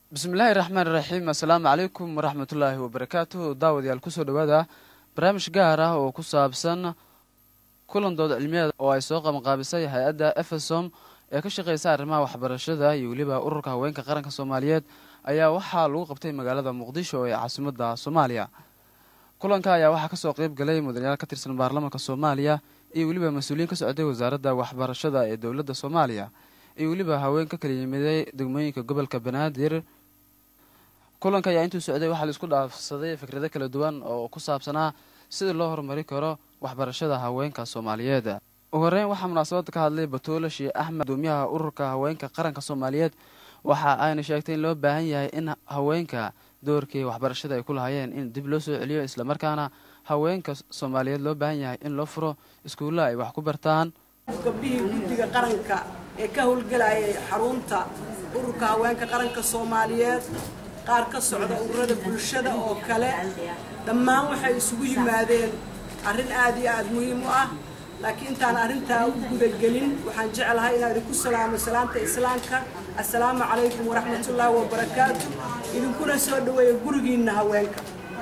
bismillaahi raxmaan raxiim assalaamu calaykum waraxmatullaahi wabarakaatuhu daawadayaal kusoo dhowaada barnaamij gaar ah oo ku saabsan kulan dood cilmiyeed oo ay soo qabanqaabisay hay-adda efesom ee ka shaqeysa arrimaha waxbarashada iyo weliba ururka haweenka qaranka soomaaliyeed ayaa waxaa lagu qabtay magaalada muqdisho ee caasimadda soomaaliya kulanka ayaa waxaa kasoo qeyb galay mudanayaal ka tirsan baarlamaanka soomaaliya iyo weliba mas-uuliyiin ka socday wasaaradda waxbarashada ee dowladda soomaaliya iyo weliba haween ka kala yimiday degmooyinka gobolka banaadir kulanka ayaa intuu socday waxaa la isku dhaafsaday fikrado kala duwan oo ku saabsanaa sida loo horumari karo waxbarashada haweenka soomaaliyeed ugu horeyn waxaa munaasabadda ka hadlay batuula sheekh axmed gudoomiyaha ururka haweenka qaranka soomaaliyeed waxa ayna sheegtay in loo baahan yahay in haweenka doorkii waxbarashada ay ku lahaayeen in dib loo soo celiyo islamarkaana haweenka soomaaliyeed loo baahan yahay in loo furo iskuulla ay wax ku bartaan gabdhihii guddiga qaranka ee ka howlgelayay xarunta ururka haweenka qaranka soomaaliyeed qaar ka socda ururada bulshada oo kale dhammaan waxay isugu yimaadeen arrin aad iyo aad muhiim u ah laakiin intaan arrintaa u gudagelin waxaan jeclahay inaan idinku salaamo salaanta islaamka assalaamu calaykum waraxmatullaahi wabarakaatu idinkuna soo dhaweeya gurigiinna haweenka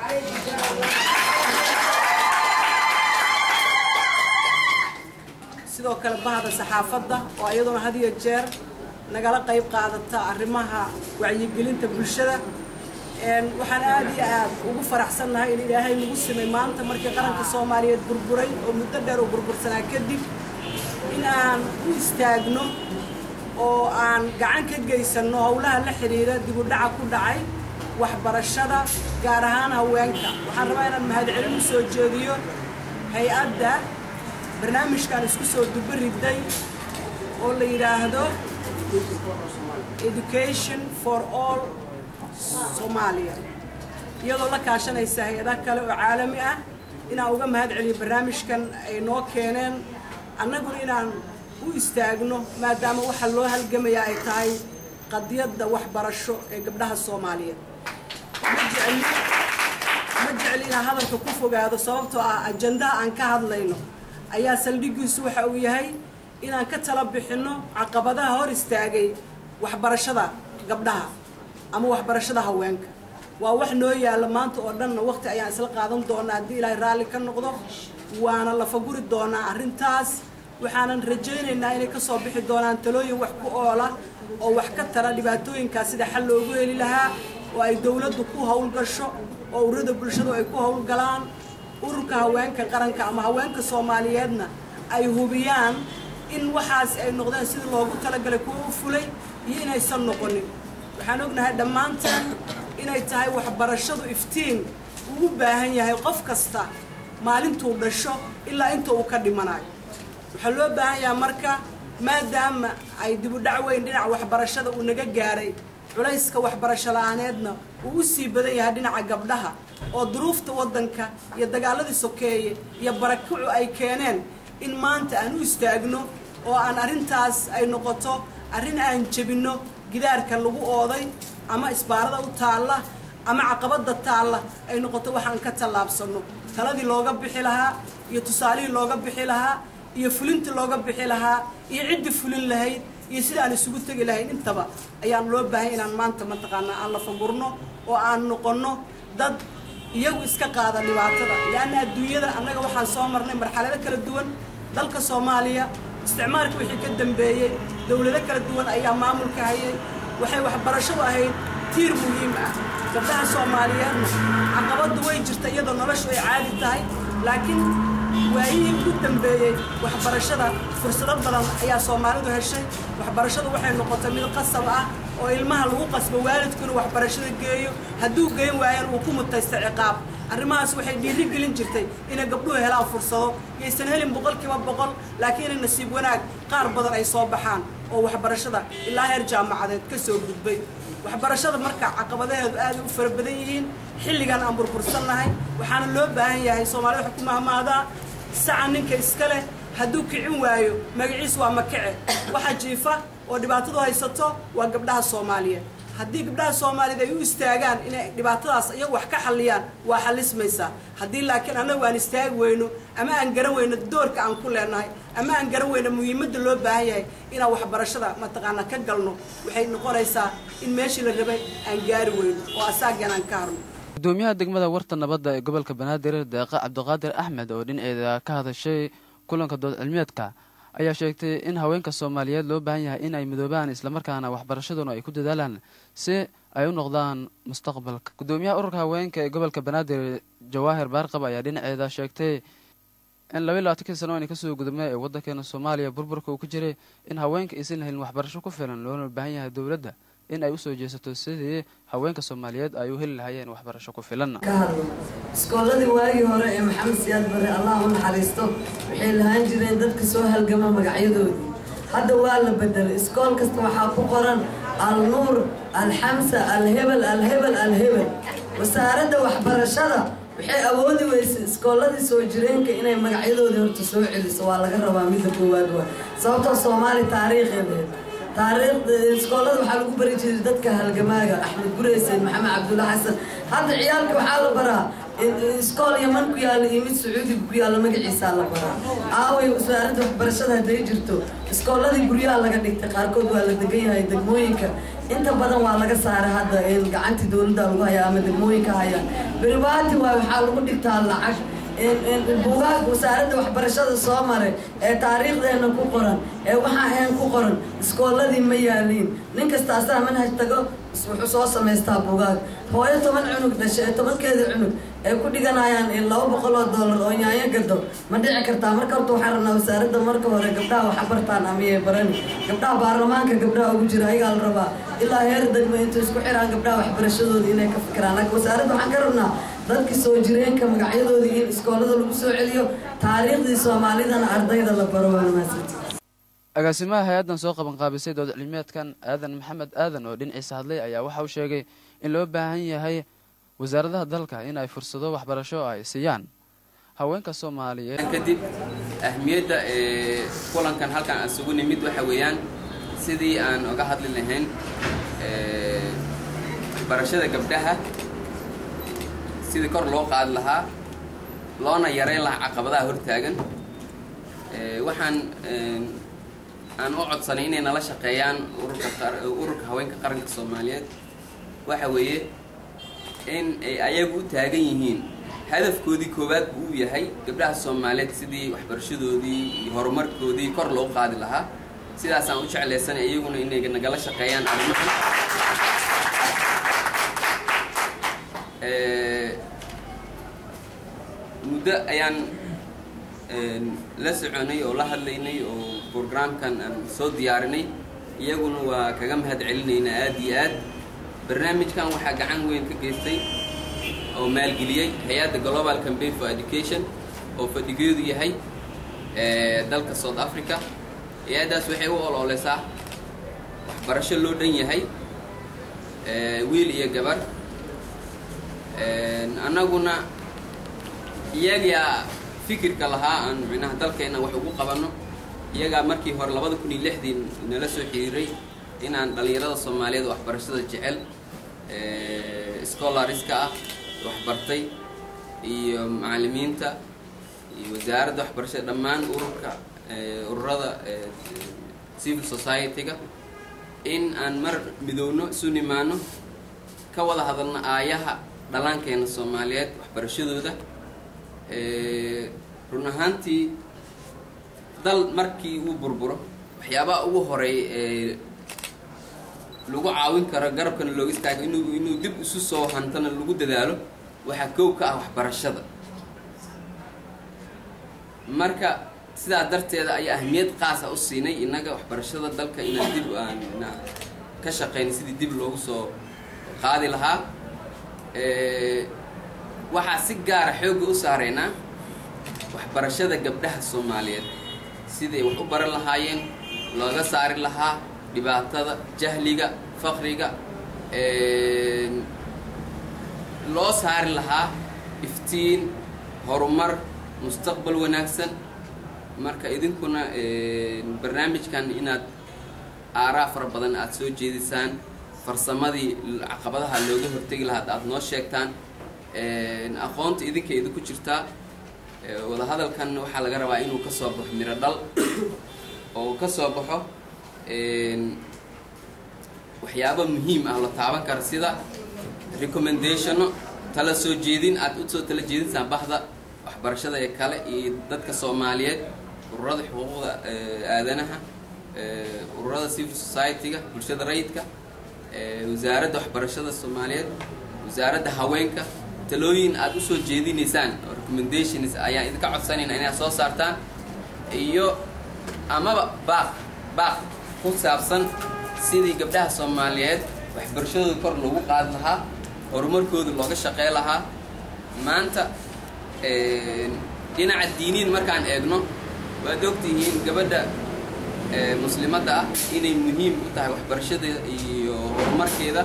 sidoo kale bahda saxaafadda oo iyaduna had iyo jeer nagala qayb qaadata arrimaha wacyigelinta bulshada waxaan aad iyo aad ugu faraxsannahay in ilaahay nagu simay maanta markii qaranka soomaaliyeed burburay oo muddo dheer uu burbursanaa kadib in aan u istaagno oo aan gacan ka geysanno howlaha la xidhiira dib u dhaca ku dhacay waxbarashada gaar ahaan haweenka waxaan rabaa inaan mahadcelin u soo jeediyo hay-adda barnaamijkan isku soo duba riday oo la yidhaahdo education for all soomaaliya iyadoo la kaashanaysa hay-adaha kale oo caalami ah inaan uga mahad celiyo barnaamijkan ay noo keeneen annaguna inaan u istaagno maadaama waxa loo halgamayaa ay tahay qadiyadda waxbarasho ee gabdhaha soomaaliyeed ma jecli ma jecli inaan hadalka ku fogaado sababtoo ah ajandaha aan ka hadlayno ayaa saldhigiisu waxa uu yahay inaan ka tala bixinno caqabadaha hor istaagay waxbarashada gabdhaha ama waxbarashada haweenka waa wax noo yaalla maanta oo dhanna waqti ayaan isla qaadan doonaa haddii ilaahay raalli ka noqdo waana lafaguri doonaa arrintaas waxaanan rajaynaynaa inay ka soo bixi doonaan talooyin wax ku oola oo wax ka tara dhibaatooyinkaas sida xal loogu heli lahaa oo ay dowladdu ku howlgasho oo ururada bulshadu ay ku howlgalaan ururka haweenka qaranka ama haweenka soomaaliyeedna ay hubiyaan in waxaas ay noqdeen sidii loogu talagalay kuwa u fulay iyo inaysan noqonin waxaan ognahay dhammaanteen inay tahay waxbarashadu iftiin uu u baahan yahay qof kasta maalintuu dhasho ilaa inta uu ka dhimanayo waxaa loo baahan yahay marka maadaama ay dibudhac weyn dhinaca waxbarashada uu naga gaaray culayska waxbarasho la-aaneedna uu u sii badan yahay dhinaca gabdhaha oo duruufta waddanka iyo dagaaladii sokeeye iyo barakicu ay keeneen in maanta aan u istaagno oo aan arrintaas ay noqoto arrin aan jebinno gidaarka lagu ooday ama isbaarada u taalla ama caqabadda taalla ay noqoto waxaan ka tallaabsanno taladii looga bixi lahaa iyo tusaalihii looga bixi lahaa iyo fulintii looga bixi lahaa iyo ciddii fulin lahayd iyo sida aan isugu tegi lahayn intaba ayaan loo baahay inaan maanta mataqaanaa aan la fagurno oo aan noqonno dad iyagu iska qaada dhibaatada leanna adduunyada annaga waxaan soo marnay marxalado kala duwan dalka soomaaliya isticmaalka wixii ka dambeeyey dowlado kala duwan ayaa maamulka hayay waxay waxbarashadu ahayd tiir muhiim ah gabdhaha soomaaliyeedna caqabaddu way jirta iyadoo noloshu ay caadi tahay laakiin waayihii ugu dambeeyey waxbarashada fursado badan ayaa soomaalidu heshay waxbarashadu waxay noqotay mid qasab ah oo ilmaha lagu qasbo waalidku inuu waxbarashada geeyo hadduu geyn waayana uu ku mutaysta ciqaab arrimahaas waxay dhiiri gelin jirtay inay gabdhuhu helaan fursado yaysan helin boqolkiiba boqol laakiin inay nasiib wanaag qaar badan ay soo baxaan oo waxbarashada ilaa heer jaamacadeed ka soo gudbay waxbarashada marka caqabadaheedu aad u fara badan yihiin xilligan aan burbursannahay waxaana loo baahan yahay soomaalida waxay ku mahmaadaa saca ninka iska leh hadduu kicin waayo magaciis waa makace waxa jiifa oo dhibaatadu haysato waa gabdhaha soomaaliyeed haddii gabdhaha soomaaliyeed ay u istaagaan inay dhibaatadaas iyagu wax ka xalliyaan waa xallismaysaa haddii laakiin annagu aan istaagi weyno ama aan garan weyno doorka aan ku leenahay ama aan garan weyno muhiimadda loo baahan yahay inaan waxbarashada mataqaanaa ka galno waxay noqonaysaa in meeshii la rabay aan gaari weyno oo asaagan aan ka harno gudoomiyaha degmada warta nabadda ee gobolka banaadir deeqa cabdiqaadir axmed oo dhinaceeda ka hadashay kulanka dood cilmiyeedka ayaa sheegtay in haweenka soomaaliyeed loo baahan yahay in ay midoobaan islamarkaana waxbarashaduna ay ku dadaalaan si ay u noqdaan mustaqbalka gudoomiyaha ururka haweenka ee gobolka banaadir jawaahir baarqab ayaa dhinaceeda sheegtay in laba iyo labaatankii sano ayna kasoo gudubnay ee waddankeena soomaaliya burburka uu ku jiray in haweenka aysan helin waxbarasho ku filan loona baahan yahay dowladda in ay usoo jeesato sidii haweenka soomaaliyeed ay u heli lahayeen waxbarasho ku filan ka hadlo iskooladii waagii hore ee maxamed siyaad bare allah u naxariisto waxay lahaan jireen dadka soo halgama magacyadoodii hadda waa la bedelay iskool kasta waxaa ku qoran al nuur alxamsa alhebel alhebel alhebel wasaaradda waxbarashada waxay awoodi weysay iskooladii soo jireenka inay magacyadoodii horta soo celiso waa laga rabaa midda koowaad waa sababtoo soomaali taariikheedeed taariikhda iskoolada waxaa lagu bari jiray dadka halgamaaga axmed gureysen maxamed cabdulla xasan hadda ciyaalka waxaa la baraa iskool yaman ku yaalla iyo mid sacuudiga ku yaalla magaciisaa la baraa aaway wasaaradda waxbarashada hadday jirto iskooladii guryaha laga dhigtay qaarkood waa la degan yahay degmooyinka inta badan waa laga saaray hadda gacantii dowladda lagu hayaa ama degmooyinka hayaan beribaati waay waxaa lagu dhigtaa lacag buugaag wasaaradda waxbarashada soo maray ee taariikhdeena ku qoran ee waxaa ahayn ku qoran iskooladii ma yaaliin nin kasta asaa manhaj tago wuxuu soo samaystaa buugaag hooyo toban cunug dhashay ee tobankeeda cunug ay ku dhiganayaan laba boqol oo dollar oo yaanyo gado ma dhici kartaa marka horta waxaa rabnaa wasaaradda marka hore gabdhaha waxa bartaan amiyay barani gabdhaha baarlamaanka gabdhaha ugu jira ayagaa la rabaa ilaa heer degmo intuu isku xiraan gabdhaha waxbarashadooda inay ka fikiraan laakiin wasaaradda waxaan ka rabnaa dadkii soo jireenka magacyadoodii in iskoolada lagu soo celiyo taariikhdii soomaalidana ardayda la baro waa mahadsanti agaasimaha hay-addan soo qaban qaabisay dood cilmiyeedkan aadan maxamed aadan oo dhinaciisa hadlay ayaa waxa uu sheegay in loo baahan yahay wasaaradaha dalka in ay fursado waxbarasho ay siiyaan haweenka soomaaliyeed kadib ahmiyadda ee kulankan halkan aan isugu nimid waxa weeyaan sidii aan uga hadli lahayn barashada gabdhaha sidii kor loo qaadi lahaa loona yareyn lahaa caqabadaha hortaagan waxaan aan u codsanay inay nala shaqeeyaan ururka ururka haweenka qaranka soomaaliyeed waxa weeye in ay ayagu u taagan yihiin hadafkoodii koowaad buu u yahay gabdhaha soomaaliyeed sidii waxbarashadoodii iyo horumarkoodii kor loo qaadi lahaa sidaasaan u jeclaysanay iyaguna inay nagala shaqeeyaan arrimahan muddo ayaan la soconay oo la hadlaynay oo brograamkan aan soo diyaarinay iyaguna waa kaga mahad celinaynaa aada iyo aad barnaamijkan waxaa gacan weyn ka geystay oo maalgeliyey hay-adda global campaign for education oo fadhigeedu yahay dalka south africa hay-addaas waxay u ololeysaa waxbarasho loo dhan yahay wiil iyo gabar annaguna iyagaa fikirka lahaa aan micnaha dalkeena wax ugu qabanno iyagaa markii hore labada kun iyo lixdii nala soo xiriiray inaan dhallinyarada soomaaliyeed waxbarashada jecel scholariska ah waxbartay iyo macallimiinta iyo wasaaradda waxbarashada dhammaan ururka ururada civil society-ga in aan mar midowno isu nimaano ka wada hadalno aayaha dhallaankeena soomaaliyeed waxbarashadooda run ahaantii dal markii uu burburo waxyaabaha ugu horeey ee lagu caawin karo garabkana looga istaago inuu inuu dib isu soo hantana lagu dadaalo waxaa koow ka ah waxbarashada marka sidaa darteeda ayaa ahmiyad qaasa u siinay innaga waxbarashada dalka inaan dib aan ka shaqeyna sidii dib loogu soo qaadi lahaa waxaa si gaara xoogga u saareynaa waxbarashada gabdhaha soomaaliyeed siday wax u baran lahaayeen looga saari lahaa dhibaatada jahliga faqriga loo saari lahaa iftiin horumar mustaqbal wanaagsan marka idinkuna barnaamijkan inaad aaraa fara badan aada soo jeedisaan farsamadii caqabadaha looga hortegi lahaa aada noo sheegtaan aqoonta idinka idinku jirtaa wadahadalkan waxaa laga rabaa inuu ka soo baxo miro dhal oo uu ka soo baxo waxyaabo muhiim ah la taaban kara sida recommendationo tala soo jeedin aad usoo tala jeedinsaan bahda waxbarashada ee kale iyo dadka soomaaliyeed ururada xuquuqda aadanaha ururada civil society-ga bulshada rayidka wasaaradda waxbarashada soomaaliyeed wasaaradda haweenka talooyin aada usoo jeedinaysaan oo recommendations ayaan idinka codsanayna inaad soo saartaan iyo amaba baaq baaq ku saabsan sidii gabdhaha soomaaliyeed waxbarashadooda kor loogu qaadi lahaa horumarkooda looga shaqey lahaa maanta dhinaca diiniin markaan eegno waad ogtihiin gabadha muslimadda ah inay muhiim u tahay waxbarashada iyo horumarkeeda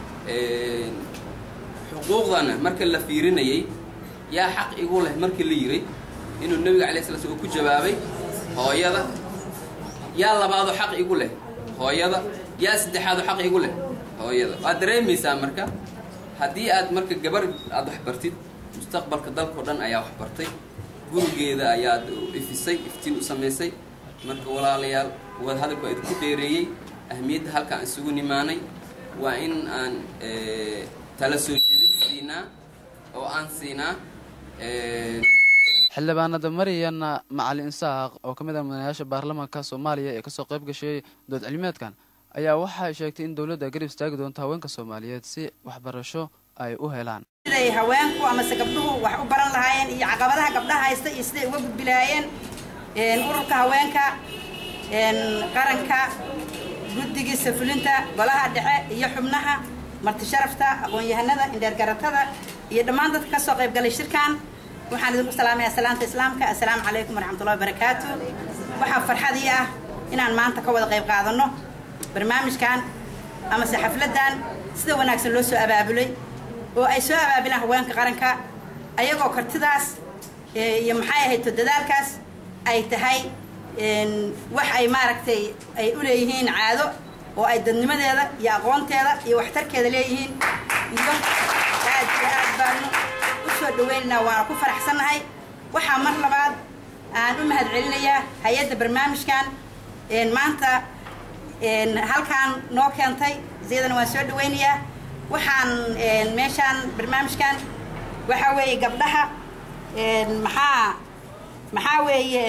xuquuqdana marka la fiirinayay yaa xaq igu leh markii la yiray inuu nebiga alay sla sl uu ku jawaabay hooyada yaa labaadoo xaq igu leh hooyada yaa saddexaadoo xaq igu leh hooyada waad dareemaysaa marka haddii aad marka gabar aada waxbartid mustaqbalka dalkao dhan ayaa waxbartay gurigeeda ayaad ifisay iftiin u samaysay marka walaalayaal wad hadalku idinku dheereeyey ahmiyadda halkaan isugu nimaanay waa in aan tala soo jeedin siinaa oo aan siinaa xildhibaanada maryan macalin isaaq oo ka mid ah mudanayaasha baarlamaanka soomaaliya ee kasoo qayb gashay dood cilmeedkan ayaa waxay sheegtay in dowladda garib istaagi doonto haweenka soomaaliyeed si waxbarasho ay u helaan siday haweenku amase gabdhuhu wax u baran lahaayeen iyo caqabadaha gabdhaha haysta iyo siday uga gudbi lahaayeen ururka haweenka qaranka guddigiisa fulinta golaha dhexe iyo xubnaha marti sharafta aqoon-yahanada indheergaratada iyo dhammaan dadka ka soo qayb galay shirkan waxaan idinku salaamaya salaanta islaamka assalaamu calaykum waraxmatullahi wabarakaatu waxaa farxadii ah inaan maanta ka wada qayb qaadano barnaamijkan amase xafladdan sida wanaagsan loo soo abaabulay oo ay soo abaabilaan haweenka qaranka ayagoo kartidaas iyo maxay ahayto dadaalkaas ay tahay wax ay maaragtay ay u leeyihiin caado oo ay dadnimadeeda iyo aqoonteeda iyo waxtarkeeda leeyihiin iyo aad iyo aad baanu u soo dhaweynaynaa waana ku faraxsannahay waxaa mar labaad aan u mahad celinayaa hay-adda barnaamijkan maanta halkaan noo keentay iyadana waan soo dhaweynayaa waxaan meeshaan barnaamijkan waxaa weeye gabdhaha maxaa maxaa weeye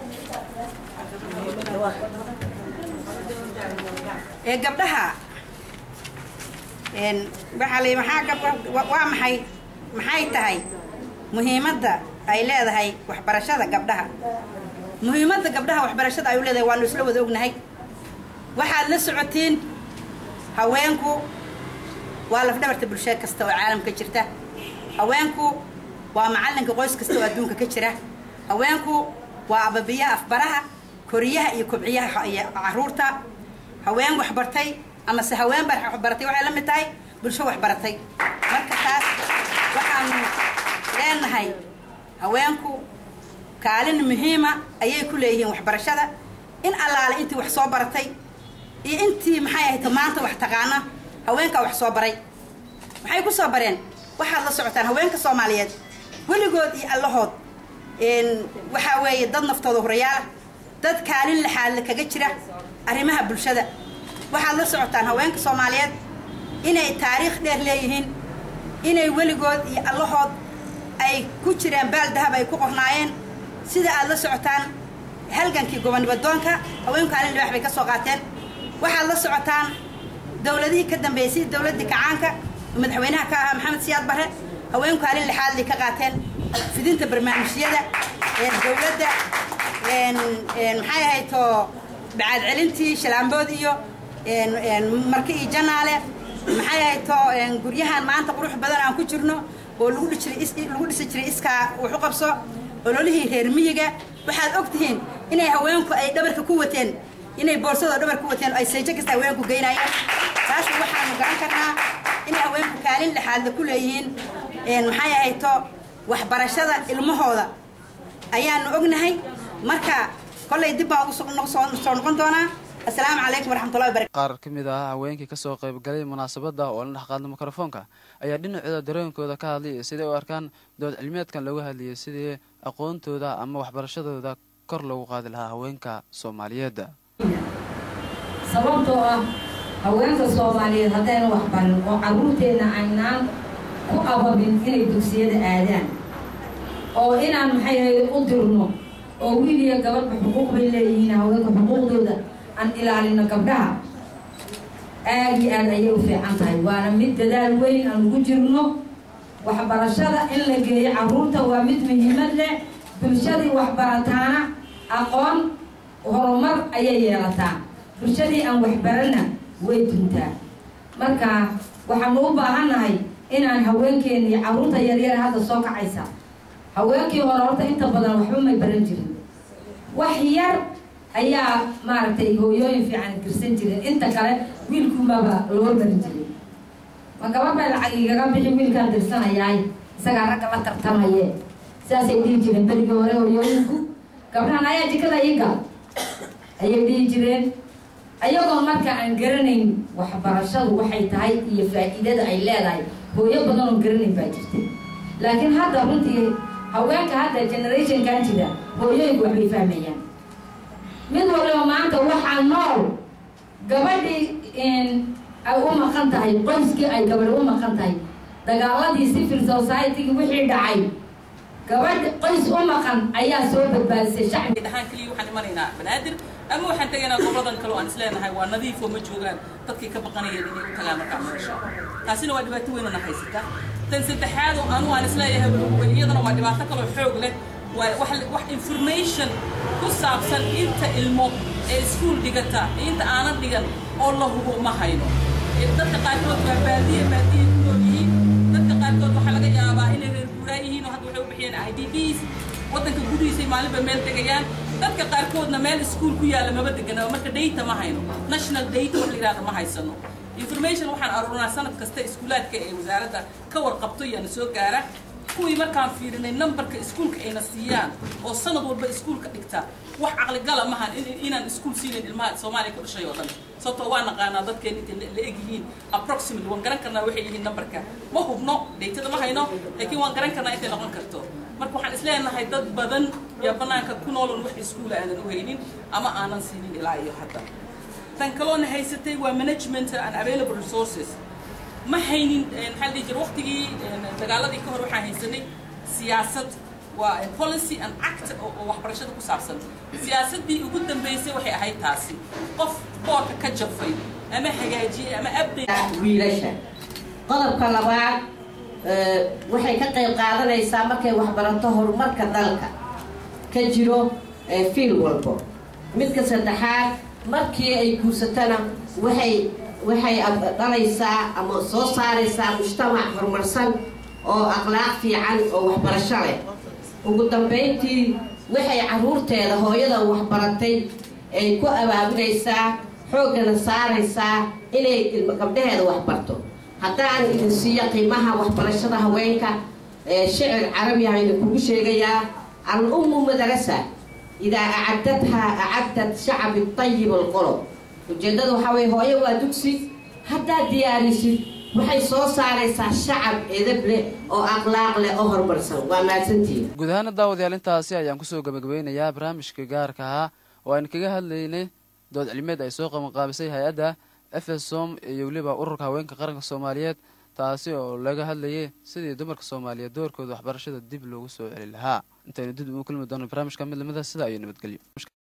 gabdhaha waxaa la maxaa gab waa maxay maxay tahay muhiimadda ay leedahay waxbarashada gabdhaha muhiimadda gabdhaha waxbarashada ay u leedahay waanu isla wada ognahay waxaad la socotiin haweenku waa lafdhabarta bulshada kasta oo caalamka jirta haweenku waa macallinka qoys kasta oo adduunka ka jira haweenku waa ababiyaha afbaraha koriyaha iyo kobciyaha iyo caruurta haween waxbartay amase haween baa waxbaratay waxay la mid tahay bulsho waxbaratay marka taas waxaanu leenahay haweenku kaalin muhiima ayay ku leeyihiin waxbarashada in allaale intii wax soo baratay iyo intii maxay ahayd maanta wax taqaana haweenkaa wax soo baray maxay ku soo bareen waxaad la socotaan haweenka soomaaliyeed weligood iyo allahood waxaa weeye dad naftooda horayaala dad kaalin laxaadle kaga jira arrimaha bulshada waxaad la socotaan haweenka soomaaliyeed inay taariikh dheer leeyihiin inay weligood iyo allahood ay ku jiraan baal dahab ay ku qornaayeen sida aad la socotaan halgankii gobonibadoonka haweenku kaalin libaax bay ka soo qaateen waxaad la socotaan dowladihii ka dambeeyey sida dowladdii kacaanka oo madaxweynaha ka ahaa maxamed siyaad barre haweenku kaalin lixaadlay ka qaateen fidinta barnaamijyada dowladda maxay ahayto bacaad celintii shalaambood iyo marka iyo janaale maxay ahayto guryahan maanta qurux badan aan ku jirno oo lagu dhijiray lagu dhisi jiray iskaa wax u qabso ololihii reer miyiga waxaad og tihiin inay haweenku ay dhabarka ku wateen inay boorsadoo dhabar ku wateen ay seejo kasta haweenku geynayeen taas waxaanu garan karnaa inay haweenku kaalin lixaadla ku leeyihiin maxay ahayto waxbarashada ilmahooda ayaanu ognahay marka kollay dib baan ugu soo noqon doonaa assalaamu calaykum waraxmatullahi wabarakatu qaar ka mid ah haweenkii kasoo qaybgalay munaasabadda oo la dhex qaadna mikrofoonka ayaa dhinacooda dareenkooda ka hadlayay siday u arkaan dood cilmiyeedkan looga hadlayay sidii aqoontooda ama waxbarashadooda kor loogu qaadi lahaa haweenka soomaaliyeed sababtoo ah haweenka soomaaliyeed haddayna waxbarin oo carruurteenna aynaan ku ababin inay dugsiyada aadaan oo inaan maxay ahayd u dirno oo wiil iyo gabadhba xuquuq bay leeyihiin haweenka xuquuqdooda aan ilaalino gabdhaha aad iyo aad ayay u fiican tahay waana mid dadaal weyn aan ugu jirno waxbarashada in la geeyo carruurta waa mid muhiimad leh bulshadii waxbarataana aqoon horumar ayay yeelataa bulshadii aan waxbarana way duntaa marka waxaanu u baahannahay inaan haweenkeena iyo carruurta yaryar hadda soo kacaysa haweenkii hore horta inta badan waxba may baran jirin wax yar ayaa maaragtay hooyooyin fiican girsan jirin inta kale wiilkumaba loo barin jiray ma gabadh bay lacag igaga bixi wiilkaan dirsanayaay isagaa ragga la tartamaye saasay dhihi jireen berigii hore hooyooyinku gabdhahan ayaa jikada iga ayay dhihi jireen ayagoo marka aan garanayn waxbarashadu waxay tahay iyo faa-iidada ay leedahay hooyo badan oo garanayn baa jirtay laakiin hadda runtii haweenka hadda generationkan jira hooyooyinku waxbay fahmayaan mid waliba maanta waxaa nool gabadhii ay u maqan tahay qoyskii ay gabadhi u maqan tahay dagaaladii civil society-gi wixii dhacay gabadh qoys u maqan ayaa soo badbaadisay shacbi dhahaan keliya waxaan imanaynaa banaadir ama waxaan tegaynaa goboladan kale oo aan isleenahay waa nadiifoo ma joogaan dadkii ka baqanayeen inay u tagaan markaa meesha taasina waa dhibaato weynana haysata tan saddexaad oo anu aan isleeyahay iyadana waa dhibaato kaloo xoog leh waa wax wax information ku saabsan inta ilmo ee iskuul dhigata inta aanan dhigan oo la hubo ma hayno dadka qaarkood waa baadiye baadiye ku nool yihiin dadka qaarkood waxaa laga yaabaa inay reer guuraa yihiin oo hadda waxay u bixiyeen i d bs waddanka gudihiisay maalinba meel tegayaan dadka qaarkoodna meel iskuul ku yaalla maba deganaba marka data ma hayno national data wax la yidhahda ma haysano information waxaan aruurinaa sanad kasta iskuulaadka ee wasaaradda ka warqabto iyaana soo gaara kuwii markaan fiirinay numberka iskuulka ayna siiyaan oo sanad walba iskuulka dhigta wax caqligala mahan inaan iskuul siinayn ilmaha soomaaliya ku dhashay oo dhan sababtoo waa naqaanaa dadkeen intay la eg yihiin approximately waan garan karnaa waxay yihiin numberka ma hubno datada ma hayno laakiin waan garan karnaa intay noqon karto marka waxaan isleenahay dad badan yaa banaanka ku noolon wax iskuula aanan u haynin ama aanan siinin ilaa iyo hadda tan kaloona haysatay waa management and available resources ma haynin maxaa la dhihi jira waqtigii dagaaladii ka hor waxaan haysanay siyaasad waa policy and act oo waxbarashada ku saabsan siyaasaddii ugu dambeysay waxay ahayd taasi qof boorka ka jafay ama hagaajiyey ama update wiilasha qodobka labaad waxay ka qayb qaadanaysaa markay waxbarato horumarka dalka ka jiro fiil walbo midka saddexaad markii ay guursatana waxay waxay dhalaysaa ama soo saaraysaa mujtamac horumarsan oo akhlaaq fiican oo waxbarasho leh ugu dambayntii waxay carruurteeda hooyada waxbaratay ay ku abaabulaysaa xooggana saaraysaa inay gabdhaheeda waxbarto haddaan idin siiyo qiimaha waxbarashada haweenka shicir carabi ah idinkugu sheegayaa al ummu madarasa idaa acadadhaa acadad shacabi tayib alqolob ujeeddada waxaa weye hooyo waa dugsi haddaad diyaarisid waxay soo saaraysaa shacab edab leh oo akhlaaq leh oo horumarsan waa mahadsantihiin guud ahaana daawadayaal intaasi ayaan kusoo gabagabeynayaa barnaamijka gaarka ahaa oo aynu kaga hadlaynay dood cilmeed ay soo qabanqaabisay hay-adda efesom iyo weliba ururka haweenka qaranka soomaaliyeed taasi oo laga hadlayay sidii dumarka soomaaliyeed doorkooda waxbarashada dib loogu soo celi lahaa intaynu dib ugu kulmi doono barnaamijka mid lamida sida iyo nabadgelyo